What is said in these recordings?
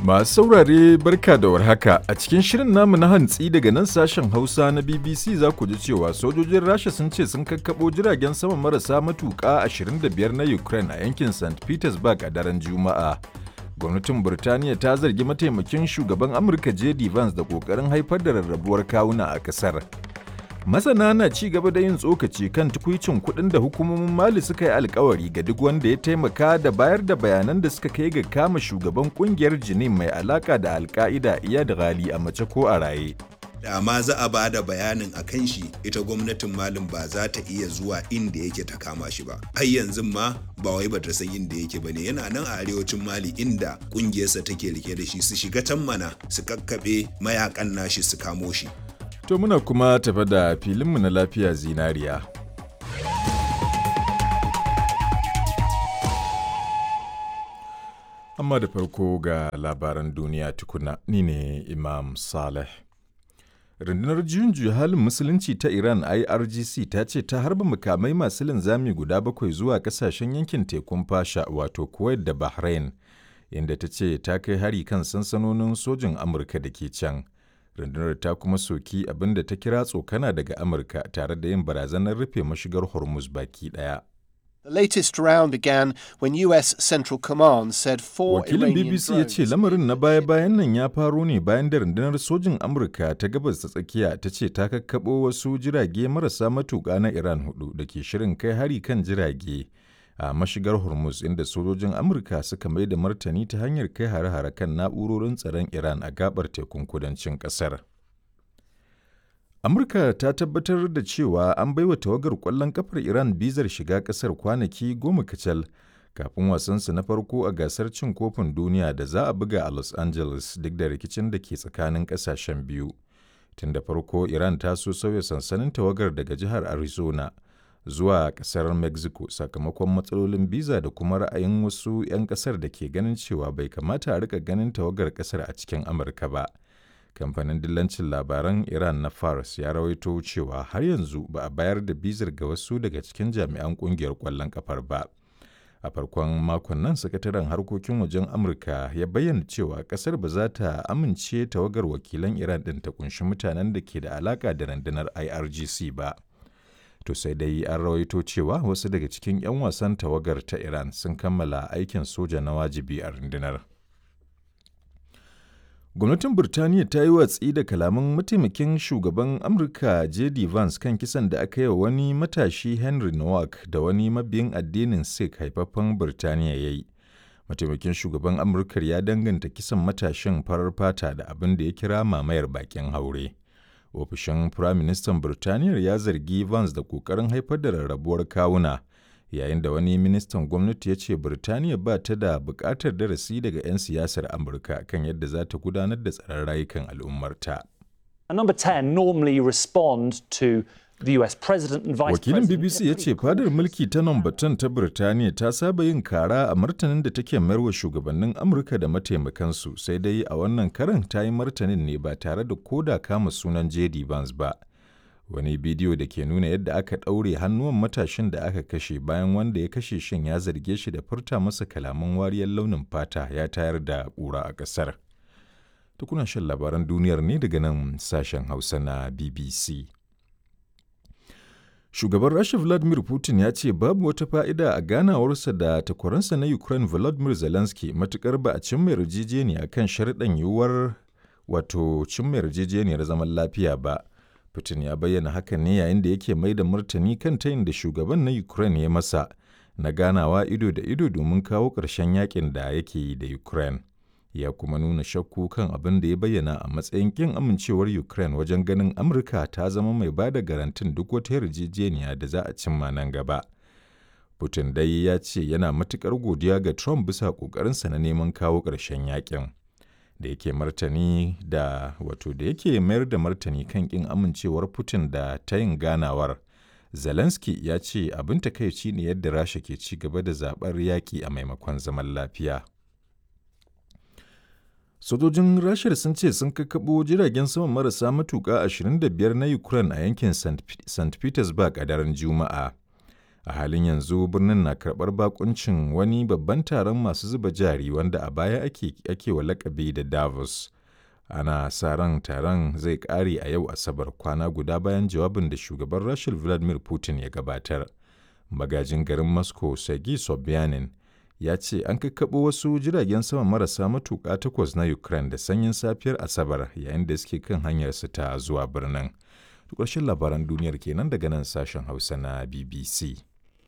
Masu saurare barka da warhaka a cikin shirin namu na hantsi daga nan sashen Hausa na BBC za ku ji cewa sojojin Rasha sun ce sun kakkaɓo jiragen sama marasa matuƙa 25 na Ukraine a yankin St. Petersburg a daren Juma'a. Gwamnatin Burtaniya ta zargi mataimakin shugaban Amurka J.D. Vance da ƙoƙarin haifar da rarrabuwar kawuna a ƙasar. Masana na ci gaba da yin tsokaci kan tukwicin kuɗin da hukumomin Mali suka yi alkawari ga duk wanda ya taimaka da bayar da bayanan da suka kai ga kama shugaban kungiyar Jinin mai alaka da Alka'ida Iyad Ghali a mace ko a raye. da ma za a ba da bayanin a kan shi ita gwamnatin malin ba za ta iya zuwa inda yake ta kama shi ba har yanzu ma ba wai ba ta san inda yake ba ne yana nan a arewacin mali inda kungiyarsa take rike da shi su shiga can mana su kakkaɓe mayakan nashi su kamo shi To muna kuma tafa da filinmu na lafiya zinariya. Amma da farko ga labaran duniya tukuna ni ne Imam Saleh. Rundunar juyin juya halin musulunci ta Iran IRGC ta ce ta harba makamai masu linzami guda bakwai zuwa kasashen yankin tekun fasha wato Kuwait da Bahrain, inda ta ce ta kai hari kan sansanonin sojin Amurka da ke can. rundunar ta kuma soki abin da ta kira tsokana daga amurka tare da yin barazanar rufe mashigar hormuz baki daya The latest round began when US Central Command said four wakilin Iranian bbc ya ce lamarin na baya-bayan nan ya faro ne bayan da rundunar sojin amurka ta gabas ta tsakiya ta ce ta kakkaɓo wasu jirage marasa matuƙa na iran hudu da ke shirin kai hari kan jirage a mashigar hormuz inda sojojin amurka suka mai da martani ta hanyar kai hare-hare kan na'urorin tsaron iran a gabar tekun kudancin kasar amurka ta tabbatar da cewa an baiwa tawagar kwallon kafar iran bizar shiga kasar kwanaki goma kacal kafin wasansu na farko a gasar cin kofin duniya da za a buga a los angeles duk da rikicin da ke tsakanin kasashen biyu tun da farko iran ta so sauya sansanin tawagar daga jihar arizona zuwa kasar mexico sakamakon matsalolin biza da kuma ra'ayin wasu 'yan kasar da ke ganin cewa bai kamata a rika ganin tawagar kasar a cikin amurka ba kamfanin dillancin labaran iran na fars ya rawaito cewa har yanzu ba a bayar da bizar ga wasu daga cikin jami'an kungiyar kwallon kafar ba a farkon makon nan sakataren harkokin wajen amurka ya bayyana cewa kasar ba za ta amince tawagar wakilan iran din ta kunshi mutanen da ke da alaka da rundunar irgc ba to sai dai an rawaito cewa wasu daga cikin 'yan wasan tawagar ta iran sun kammala aikin soja na wajibi a rundunar gwamnatin burtaniya ta yi watsi da kalaman mataimakin shugaban amurka j.d. vance kan kisan da aka yi wa wani matashi henry nowak da wani mabiyin addinin sikh haifaffen burtaniya ya yi mataimakin shugaban amurkar ya danganta kisan matashin farar fata da abin da ya kira mamayar bakin haure ofishin firaministan Birtaniyya ya zargi Vance da ƙoƙarin haifar da rarrabuwar kawuna yayin da wani ministan gwamnati ya ce Birtaniya ba ta da buƙatar darasi daga 'yan siyasar Amurka kan yadda za ta gudanar da tsaron rayukan al'ummarta. And number 10 normally respond to the US president and vice Wakilin president. BBC ya ce fadar mulki ta Nombatan ta Birtaniya ta saba yin kara a martanin da take mayarwa shugabannin Amurka da mataimakansu sai dai a wannan karan ta yi martanin ne ba tare da koda kama sunan JD Vance ba. Wani bidiyo da ke nuna yadda aka ɗaure hannuwan matashin da aka kashe bayan wanda ya kashe shin ya zarge shi da furta masa kalaman wariyar launin fata ya tayar da ƙura a ƙasar. Tukuna shan labaran duniyar ne daga nan sashen Hausa na BBC. Shugaban Rasha Vladimir Putin ya ce babu wata fa'ida a ganawarsa da takwaransa na Ukraine Volodymyr Zelensky matukar ba a cimma yarjejeniya kan sharɗan yiwuwar wato cimma yarjejeniyar zaman lafiya ba. Putin ya bayyana hakan ne yayin da yake mai da martani kan tayin da shugaban na Ukraine ya masa na ganawa ido da ido domin kawo ƙarshen yakin da yake yi da Ukraine. ya kuma nuna shakku kan abin da ya bayyana a matsayin kin amincewar Ukraine wajen ganin Amurka ta zama mai ba da garantin duk wata yarjejeniya da za a cimma nan gaba. Putin dai ya ce yana matukar godiya ga Trump bisa ƙoƙarinsa na neman kawo ƙarshen yakin. Da yake martani da wato da yake mayar da martani kan kin amincewar Putin da ta yin ganawar. Zelensky ya ce abin takaici ne yadda Rasha ke ci gaba da zaɓar yaƙi a maimakon zaman lafiya. Sojojin Rashar sun ce sun kakkaɓo jiragen sama marasa matuƙa 25 na Ukraine a yankin St. Petersburg a daren Juma'a. a halin yanzu birnin na karɓar bakuncin wani babban taron masu zuba jari wanda a baya ake, ake wa lakabi da davos ana sa ran taron zai ƙare a yau asabar kwana guda bayan jawabin da shugaban rasha vladimir putin ya gabatar magajin garin moscow sergei sobyanin ya ce an kakkaɓo wasu jiragen sama marasa matuƙa takwas na ukraine da sanyin safiyar asabar yayin da suke kan hanyarsu ta zuwa birnin ƙarshen labaran duniyar kenan daga nan sashen hausa na bbc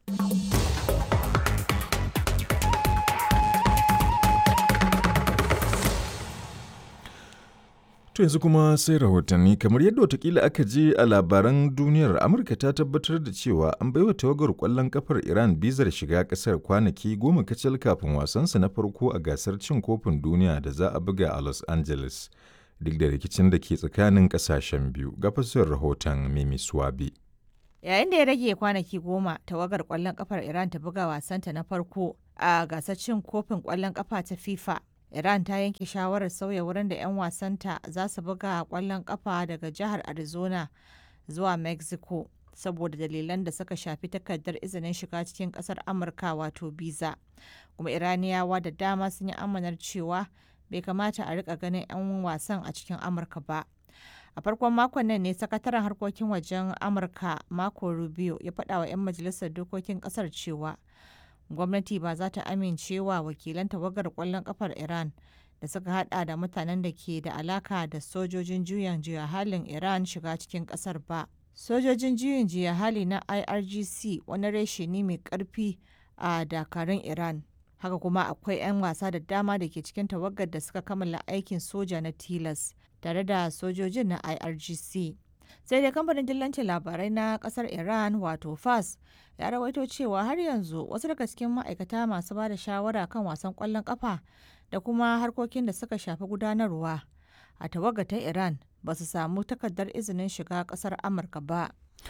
To yanzu kuma sai rahotanni kamar yadda watakila aka je a labaran duniyar Amurka ta tabbatar da cewa an baiwa tawagar kwallon kafar Iran bizar shiga kasar kwanaki goma kacal kafin wasansa na farko a gasar cin kofin duniya da za a buga a Los Angeles duk da rikicin da ke tsakanin kasashen biyu ga fasar rahoton Mimi Swabi. Yayin da ya rage kwanaki goma tawagar kwallon kafar Iran ta buga wasanta na farko a gasar cin kofin kwallon kafa ta FIFA Iran ta yanke shawarar sauya wurin da 'yan wasanta za su buga kwallon kafa daga jihar Arizona zuwa Mexico saboda dalilan da suka shafi takardar izinin shiga cikin kasar Amurka wato biza. Kuma Iraniyawa da dama sun yi amanar cewa bai kamata a rika ganin 'yan wasan a cikin Amurka ba. A farkon makon nan ne sakataren harkokin wajen Amurka Marco Rubio ya faɗa wa 'yan majalisar dokokin ƙasar cewa gwamnati ba za ta amincewa wakilan tawagar kwallon kafar Iran da suka hada da mutanen da ke da alaka da sojojin juyin juya halin Iran shiga cikin kasar ba. Sojojin juyin juya hali na IRGC wani reshe ne mai karfi a dakarun Iran. Haka kuma akwai 'yan wasa da dama da ke cikin tawagar da suka kammala aikin soja na tilas tare da sojojin na IRGC. sai dai kamfanin dillancin labarai na kasar iran wato fas ya rawaito cewa har yanzu wasu daga cikin ma'aikata masu ba da shawara kan wasan kwallon kafa da kuma harkokin da suka shafi gudanarwa a tawaga ta iran ba su samu takardar izinin shiga kasar amurka ba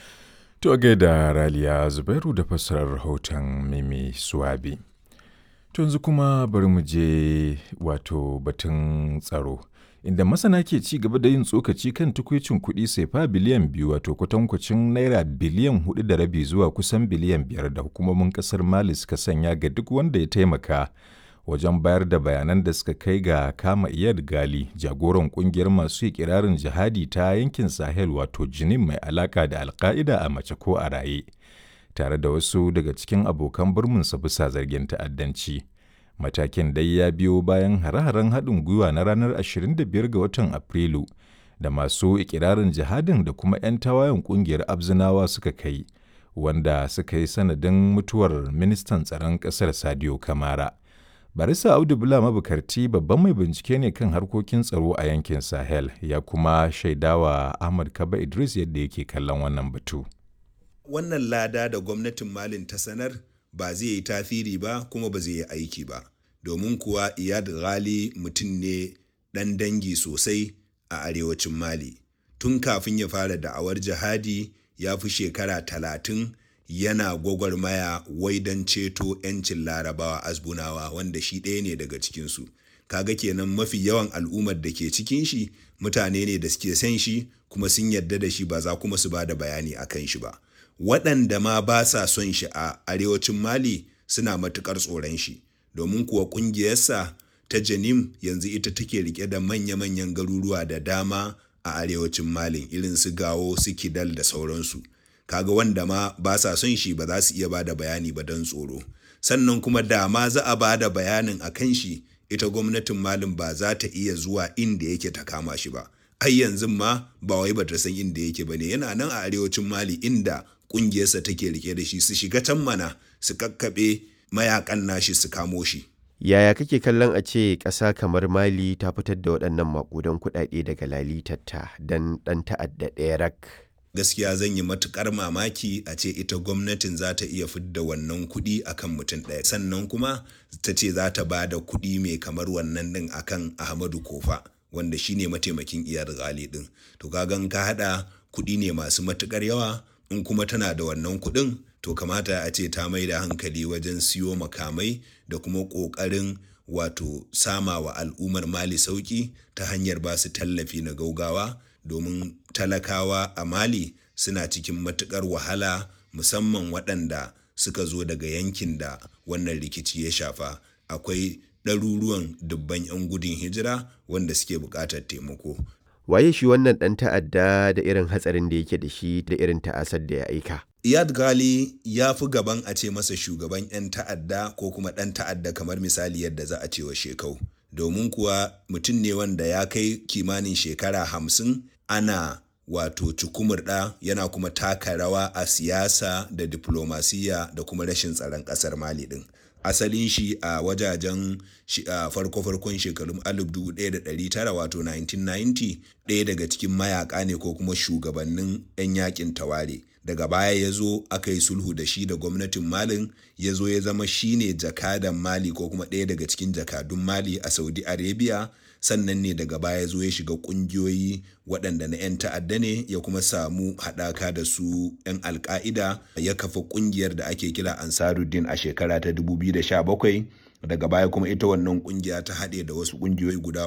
To gaida Raliya Zubairu da fassarar rahoton Mimi Suwabi. To yanzu kuma bari mu je wato batun tsaro. inda masana ke ci gaba da yin tsokaci kan tukwicin kuɗi sefa biliyan biyu wato kwatankwacin naira biliyan hudu da rabi zuwa kusan biliyan biyar da hukumomin ƙasar mali suka sanya ga duk wanda ya taimaka wajen bayar da bayanan da suka kai ga kama iyar gali jagoran kungiyar masu ikirarin jihadi ta yankin sahel wato jinin mai alaka da alka'ida a mace ko a raye tare da wasu daga cikin abokan birminsa bisa zargin ta'addanci. matakin dai ya biyo bayan hare-haren haɗin gwiwa na ranar 25 ga watan Afrilu da masu ikirarin jihadin da kuma 'yan tawayen ƙungiyar Abzinawa suka kai, wanda suka yi sanadin mutuwar ministan tsaron ƙasar Sadio Kamara. Barisa Audu Bula mabukarti babban mai bincike ne kan harkokin tsaro a yankin Sahel ya kuma shaidawa Ahmad Kaba Idris yadda yake kallon wannan batu. Wannan lada da gwamnatin Malin ta sanar ba zai yi tasiri ba kuma ba zai yi aiki ba domin kuwa iyad ghali mutum ne ɗan dangi sosai a arewacin mali tun kafin ya fara da'awar jihadi ya fi shekara talatin yana gwagwarmaya wai don ceto 'yancin larabawa azbunawa wanda shi ɗaya ne daga cikinsu kaga kenan mafi yawan al'ummar da ke cikin shi mutane ne da suke son shi kuma sun yarda da shi ba za kuma su ba da bayani a kan shi ba waɗanda ma ba sa son shi a arewacin mali suna matuƙar tsoron shi domin kuwa ƙungiyarsa ta janim yanzu ita take rike da manya-manyan garuruwa da dama a arewacin malin irin su gawo su kidal da sauransu kaga wanda ma ba sa son shi ba za su iya ba da bayani ba don tsoro sannan kuma da ma za a ba da bayanin a kan shi ita gwamnatin malin ba za ta iya zuwa inda yake ta kama shi ba ai yanzu ma ba wai ba ta san inda yake ba ne yana nan a arewacin mali inda kungiyarsa take rike da shi su shiga can mana su kakkaɓe mayakan nashi su kamo shi. Yaya kake kallon a ce ƙasa kamar Mali ta fitar da waɗannan maƙudan kuɗaɗe daga lalitatta don ɗan ta'adda ɗaya rak? Gaskiya zan yi matuƙar mamaki a ce ita gwamnatin za ta iya fidda wannan kuɗi akan mutum ɗaya. Sannan kuma ta ce za ta ba da kuɗi mai kamar wannan ɗin akan Ahmadu Kofa wanda shine mataimakin iyar gali ɗin. To kagan ka haɗa kuɗi ne masu matuƙar yawa in kuma tana da wannan kuɗin to kamata a ce ta mai da hankali wajen siyo makamai da kuma ƙoƙarin wato sama wa al'ummar mali sauƙi ta hanyar ba su tallafi na gaugawa domin talakawa a mali suna cikin matuƙar wahala musamman waɗanda suka zo daga yankin da wannan rikici ya shafa akwai ɗaruruwan dubban 'yan gudun hijira wanda suke buƙatar taimako waye shi wannan ɗan ta'adda da irin hatsarin da yake da shi da irin ta'asar da ya aika Iyad Gali ya fi gaban a ce masa shugaban 'yan ta'adda ko kuma ɗan ta'adda kamar misali yadda za a ce wa shekau. Domin kuwa mutum ne wanda ya kai kimanin shekara hamsin ana wato cukumurɗa yana kuma taka rawa a siyasa da diplomasiya da kuma rashin tsaron ƙasar Mali ɗin. Asalin shi a wajajen farko-farkon shekarun 1900 wato 1990 ɗaya daga cikin mayaka ne ko kuma shugabannin 'yan yakin taware. daga baya ya zo aka yi sulhu da shi da gwamnatin malin ya zo ya zama shine jakadan mali ko kuma ɗaya daga cikin jakadun mali a saudi arabia sannan ne daga baya zo ya shiga ƙungiyoyi waɗanda na 'yan ta'adda ne ya kuma samu haɗaka da su 'yan alka'ida ya kafa ƙungiyar da ake kira ansaruddin a shekara ta 2017 daga baya kuma ita wannan ƙungiya ta haɗe da wasu ƙungiyoyi guda